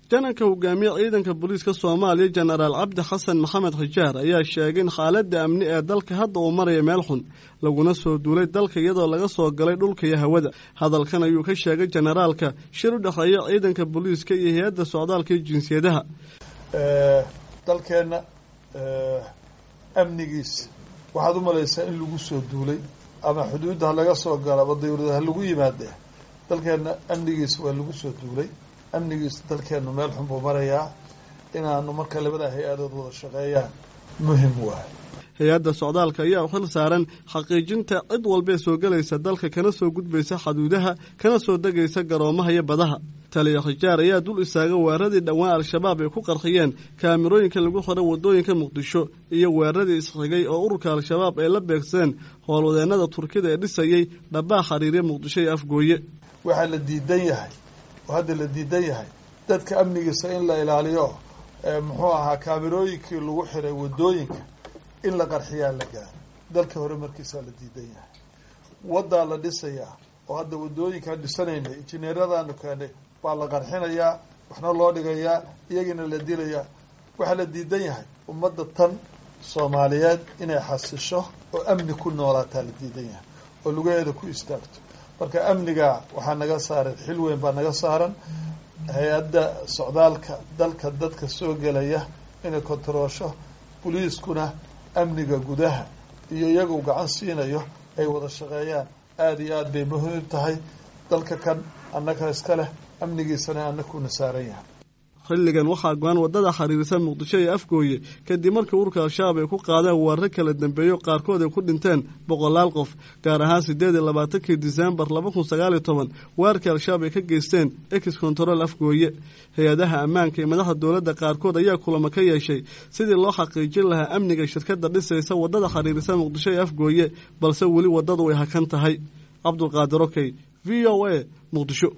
jananka hogaamiye ciidanka booliiska soomaaliya jenaraal cabdi xasan maxamed xijaar ayaa sheegay in xaaladda amni ee dalka hadda uu maraya meel xun laguna soo duulay dalka iyadoo laga soo galay dhulka iyo hawada hadalkan ayuu ka sheegay jenaraalka shir u dhexeeya ciidanka booliiska iyo hay-adda socdaalka iyo jinsiyadaha dalkeenna amnigiis waxaad u malaysaa in lagu soo duulay ama xuduudda ha laga soo galo ama dawlada ha lagu yimaade dalkeenna amnigiis waa lagu soo duulay amnigiis dalkeennu meel xun buu marayaa inaanu marka labada hay-adood wada shaqeeyaan muhim waay hay-adda socdaalka ayaa xil saaran xaqiijinta cid walbee soo gelaysa dalka kana soo gudbaysa xaduudaha kana soo degaysa garoomaha iyo badaha taliya khijaar ayaa dul istaaga weeraradii dhowaan al-shabaab ay ku qarxiyeen kaamirooyinka lagu xiray waddooyinka muqdisho iyo weeraradii isxigay oo ururka al-shabaab ay la beegsadeen howlwadeennada turkida ee dhisayey dhabbaa xiriirya muqdisho iyo afgooye waxaa la diidan yahay oo hadda la diidan yahay dadka amnigiisa in la ilaaliyo muxuu ahaa kaamirooyinkii lagu xiray waddooyinka in la qarxiyaa la gaaro dalka hore markiisaa la diidan yahay waddaa la dhisayaa oo hadda waddooyinkaan dhisanaynay injineeradaanu keenay baa la qarxinayaa waxna loo dhigayaa iyagiina la dilayaa waxaa la diidan yahay ummadda tan soomaaliyeed inay xasisho oo amni ku noolaataa la diidan yahay oo lugaheeda ku istaagto marka amniga waxaa naga saaran xil weyn baa naga saaran hay-adda socdaalka dalka dadka soo gelaya inay kontaroosho boliiskuna amniga gudaha iyo iyagu gacan siinayo ay wada shaqeeyaan aada iyo aada bay muhiim tahay dalka kan annaga iska leh amnigiisana annakuna saaran yahay xilligan waxaa go-aan waddada xiriirisa muqdisho iyo afgooye kadib markii ururka al-shabaab ay ku qaadeen weeraro kala dambeeyo qaarkood ay ku dhinteen boqolaal qof gaar ahaan siddeed iyo labaatankii disembar laba kun sagaal iyo toban weerarkii al-shabaab ay ka geysteen ex control afgooye hay-adaha ammaanka iyo madaxda dowladda qaarkood ayaa kulamo ka yeeshay sidii loo xaqiijin lahaa amniga shirkadda dhisaysa waddada xiriirisa muqdisho iyo afgooye balse weli waddadu way hakan tahay cabdulqaadir okey v o a muqdisho